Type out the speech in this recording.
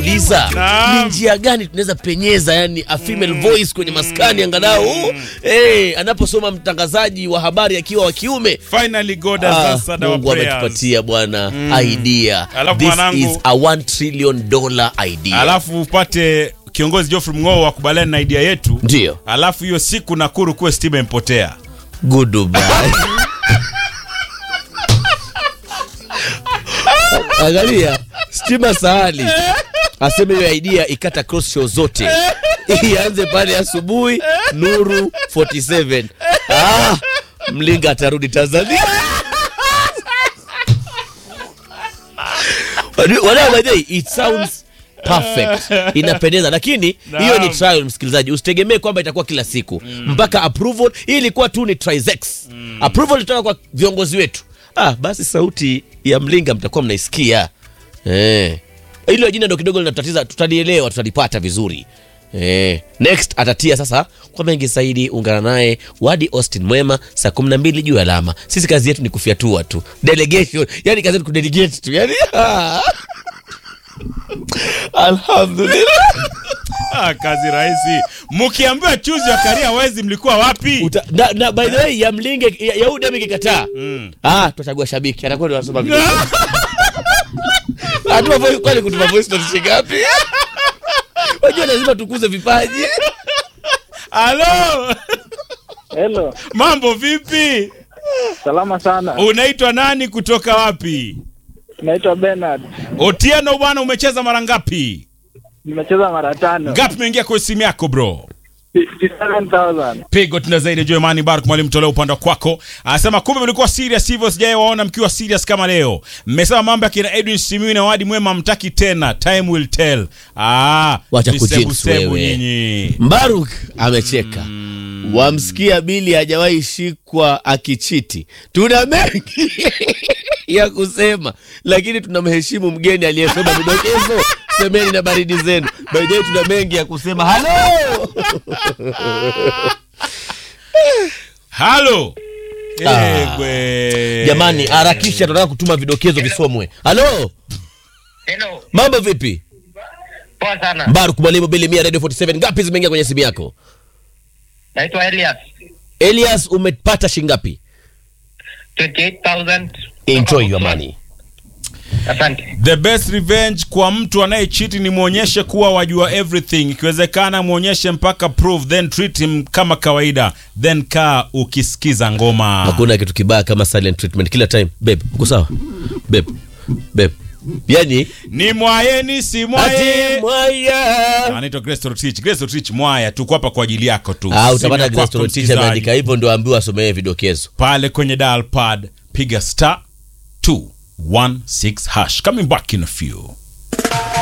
najiuliza Naam. ni njia gani tunaweza penyeza yani a female voice kwenye maskani angalau eh, anaposoma mtangazaji wa habari akiwa wa kiume Finally God has Ah, answered our Mungu prayers. ametupatia bwana idea. Alafu This mwanangu- is a 1 trillion dollar idea. Alafu upate kiongozi Geoffrey Mng'oo wakubaliana na idea yetu. Ndio. Alafu hiyo siku Nakuru kuwe stima impotea. Goodbye. Angalia stima sahali aseme hiyo idea ikata cross show zote ianze pale asubuhi Nuru 47 ah, Mlinga atarudi Tanzania. Wala by the way, it sounds perfect inapendeza lakini hiyo ni trial msikilizaji usitegemee kwamba itakuwa kila siku mpaka approval hii ilikuwa tu ni trizex approval itoka kwa viongozi wetu ah, basi sauti ya mlinga mtakuwa mnaisikia eh. hilo jina ndo kidogo linatatiza tutalielewa tutalipata vizuri Eh, next atatia sasa kwa mengi zaidi ungana naye wadi austin mwema saa kumi na mbili juu ya alama sisi kazi yetu ni kufyatua tu delegation yani kazi yetu kudelegate tu yani alhamdulillah Ah, kazi rahisi. Mkiambiwa chuzi wa karia wezi mlikuwa wapi? Uta, na, na by the way ya mlinge ya, ya udem ikikataa ah tutachagua shabiki atakuwa ndo anasoma video hatuma voice kwani kutuma voice note shingapi wajua lazima tukuze vipaji Halo. Hello, Mambo vipi? salama sana. Unaitwa nani kutoka wapi? Naitwa Bernard. Otieno bwana umecheza mara ngapi? Nimecheza mara tano. Ngapi imeingia kwa simu yako bro? 57,000. pigo tuna zaidi juu Imani Bark mwalimu tolea upande kwako anasema kumbe mlikuwa serious hivyo sijai waona mkiwa serious kama leo mmesema mambo ya kina Edwin Simiyu na Wadi Mwema mtaki tena time will tell ah Wacha visebu kujinx sebu wewe. nyinyi Mbaruk amecheka wamsikia Bili hajawahi shikwa akichiti. Tuna mengi ya kusema, lakini tunamheshimu mgeni aliyesoma vidokezo. Semeni na baridi zenu. By the way, tuna mengi ya kusema. Halo halo Ah. Egwe. jamani, harakisha, tunataka kutuma vidokezo visomwe. Halo, Hello. mambo vipi? Poa sana. Mbaruk mwalimu Bili Mia Radio 47, ngapi zimeingia kwenye simu yako? Naitwa Elias. Elias, umepata shingapi? 28,000. Enjoy your money. Asante. the best revenge kwa mtu anayechiti ni mwonyeshe kuwa wajua everything ikiwezekana mwonyeshe mpaka proof then treat him kama kawaida then kaa ukisikiza ngoma hakuna kitu kibaya kama silent treatment kila time babe uko sawa babe babe yani ni mwayeni si mwaye ati mwaya anaitwa Grace Torotich. Grace Torotich mwaya tuko hapa kwa ajili yako tu ah Simu utapata ya kwako, Grace Torotich msikilizaji. ameandika hivyo ndio ambiwa asomee vidokezo pale kwenye dial pad piga star 216 hash coming back in a few